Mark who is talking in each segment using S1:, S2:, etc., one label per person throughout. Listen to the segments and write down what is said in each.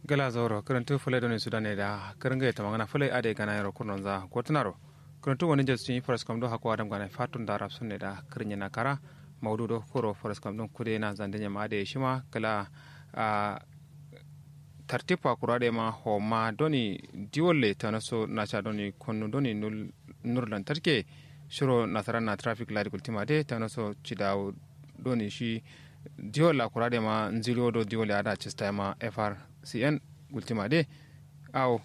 S1: gala zoro karantu fulai doni sudane da karanga ita magana fulai ade gana yaro kurnon za gotunaro karantu wani jesu yi faras kam do hako adam gana fatun da rap sunne da kirnya na kara maudu do koro faras kam don kude na zandanya ma ade shima kala a tartipa kurade ma ho ma doni diwolle tanaso nacha doni konnu doni nul nur lantarki shiro nasara na traffic light kultima de tanaso chidaw doni shi diwola kurade ma nzilo do diwolle ada chista ma frcn gultima de aw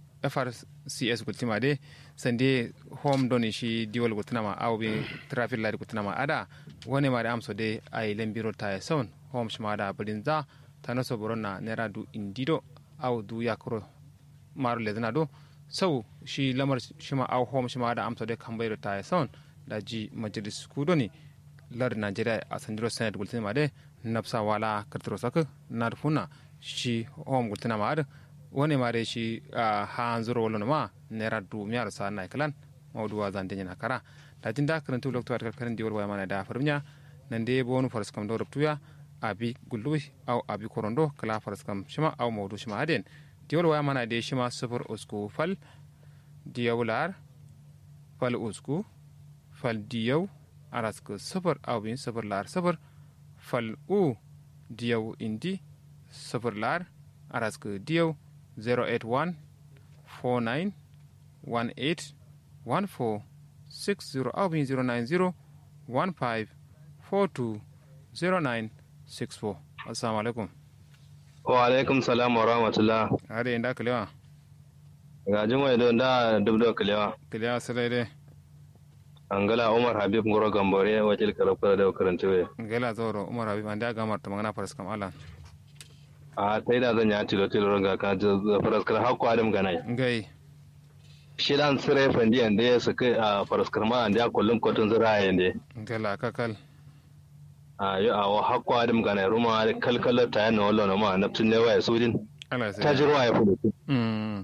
S1: frcs gultima de sande home doni shi diwol gultinama aw bi traffic light gultinama ada woni ma da amso de ay lembiro ta son home shima da brinza tano so borona nera du indido aw du yakro maro ledna do sau shi lamar shima aw home shima da amso de kambayro ta son da ji majalis kudoni lar nigeria a sandiro senate gultinama de napsa wala kartro sak narfuna shi home gultinama ada woni mare shi ha anzuro wolo ma nera du miaro sa na kalan mawdu wa zande nyana kara da jinda kan tu lokto at kan diwol wa mana da farmiya nan de bonu faras kam do ruptuya abi gulluwi aw abi korondo kala faras kam shima aw mawdu shima aden diwol wa mana de shima sufur usku fal diyawlar fal usku fal diyaw arasku sufur aw bin sufur lar sufur fal u diyaw indi sufur lar arasku diyaw 081 49 18 14 60 au bien 090 15 42 09 64 assalamu alaikum
S2: wa alaikum salam wa rahmatullah
S1: are inda kalewa
S2: ga jimai don da dubdo kalewa
S1: kalewa salai dai
S2: angala umar habib ngoro gambore wakil karafura da karantawe
S1: gela zoro umar habib an da gamar ta magana faras kam alan
S2: a ta yi da zan ya tilo tilo ga ka faraskar hakku adam ganai
S1: ngai
S2: shi dan sire fandi ande ya suka a faraskar ma ande ya kullun kotun zira yande
S1: gela kakal
S2: a yo a wa hakku adam ganai ruma kalkala ta yana wallo na ma naftin ne waya sudin
S1: ala sai
S2: ta jirwa ya fudu
S1: mm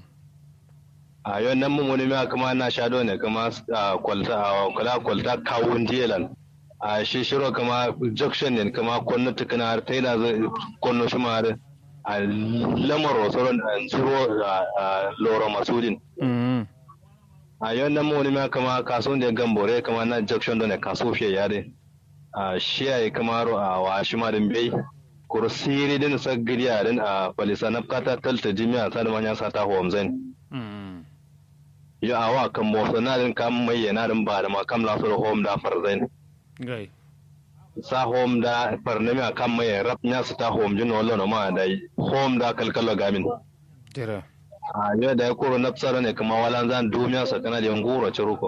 S2: a yo nan mun wani ma kuma na shado ne kuma a kwalta a kula kwalta kawun jelan a shi shiro kama junction ne kama konno tukuna har ta yi da konno shi ma har a lamar rosoron a zuro a loro masudin
S1: mm
S2: a yau nan mu ma kama kaso da gambore kama na junction da ne kaso fiye yare a shi ya kama ro a wa shi ma din bai kursiri din sa giriya din a falisa na kata talta jimiya sa da manya sa ta homzen
S1: mm
S2: yo a wa kan mo na din kam mai yana din ba da ma kam la so home da farzen
S1: ngai
S2: sa home da farnami a kan mai rap nya su ta home jin wallo na ma da home da kalkalo gamin
S1: jira
S2: a yau da ya koro na tsara ne kuma walan zan dumiya sa kana da ngoro ciruko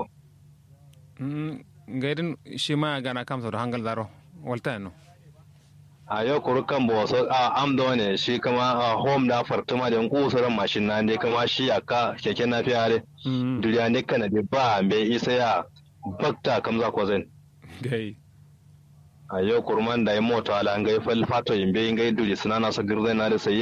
S1: mm ngai din shi ma gana kam so hangal daro walta no
S2: a yau koro kan bo so a am da ne shi kuma a home da fartuma da ngusuran mashin na ne kuma shi aka keke na fiyare
S1: mm
S2: duriya ne kana da ba me isa ya bakta kam za ko zan
S1: ngai
S2: a yau kurman da ya mota ala ngai fal fato yimbe ngai duri sunana sa girzai na da sai